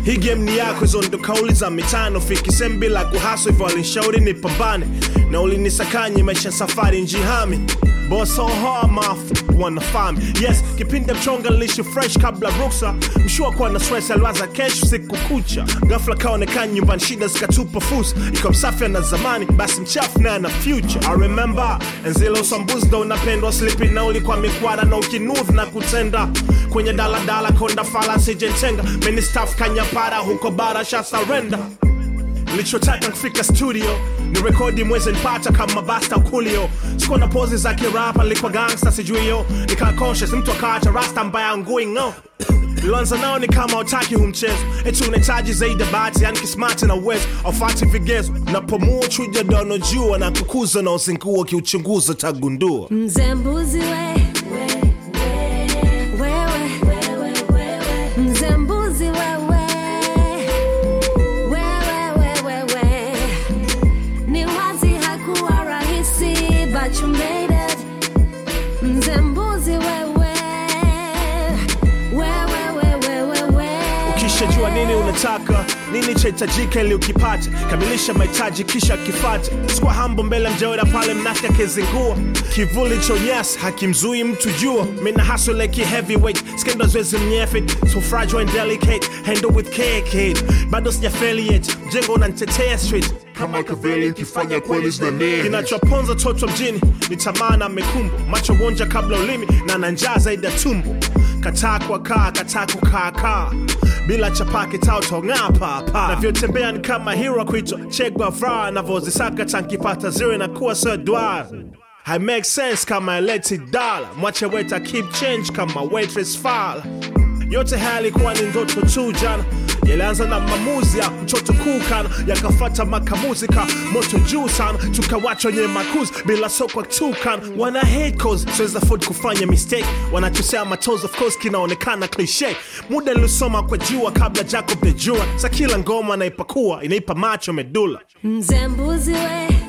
hii game ni yako hizo ndo kauli za mitano fikisem bila kuhaso hivyo alinshauri nipambane na ulinisakanye maisha safari njihami Boss so hard mouth wanna find me. Yes, kipindi mchonga lishi fresh kabla ruksa mshua kuwa na stress aliwaza kesho siku kucha ghafla kaonekana nyumbani shida zikatupa fursa iko msafi na zamani basi mchafu naye na future I remember enzile usambuzi ndo unapendwa slipi na ulikuwa mikwara na ukinuvu na kutenda kwenye daladala konda fala sijentenga meni staff kanyapara huko bara sha surrender nilichotaka kufika studio ni rekodi mwezi nipata kama basta ukulio sikuwa na pozi za kirapa nilikuwa gangsta sijuio nikaa conscious mtu akaacha rasta mbaya ngui ngo Lianza nao ni kama utaki hu mchezo eti unahitaji zaidi ya bahati yani kismati na uwezo aufati vigezo napomua chuja dono jua na kukuza na uzingua kiuchunguza tagundua Mzee mbuzi we wewe Mzee mbuzi wewe wewe wewe ni wazi hakuwa rahisi but you made it Mzee mbuzi wewe wewe wewe wewe ukishajua nini unataka nini chahitajika ili ukipate kamilisha mahitaji kisha kifate sikuwa hambo mbele mjaoda pale mnafika kezingua kivuli chonyas hakimzui mtu jua mina haso like heavyweight skendo zwezi mnyefit so fragile and delicate handle with care kid bado sijafeli yet mjengo unanitetea street kama kaveli ukifanya kweli zinanea kinachoponza toto mjini ni tamaa na mekumbu macho wonja kabla ulimi na na njaa zaidi ya tumbo kataa kwa kaa kataa kukaakaa bila chapaki tautong'aa papa navyotembea ni kama hero kuitwa chegwa fra navyozisaka tankipata zire na kuwa sodwar I make sense kama eleti dala mwache weta keep change kama waitress fala yote haya yalikuwa ni ndoto tu jana yalianza na maamuzi ya mtoto kukana yakafata makamuzika moto juu sana tukawacha wenye makuzi bila sokwa tukan wana hate cause siwezi afford kufanya mistake wanachosea matoes of course kinaonekana cliche muda nilisoma kwa jua kabla jacob the jua sa kila ngoma naipakua inaipa macho medula Mzee mbuzi we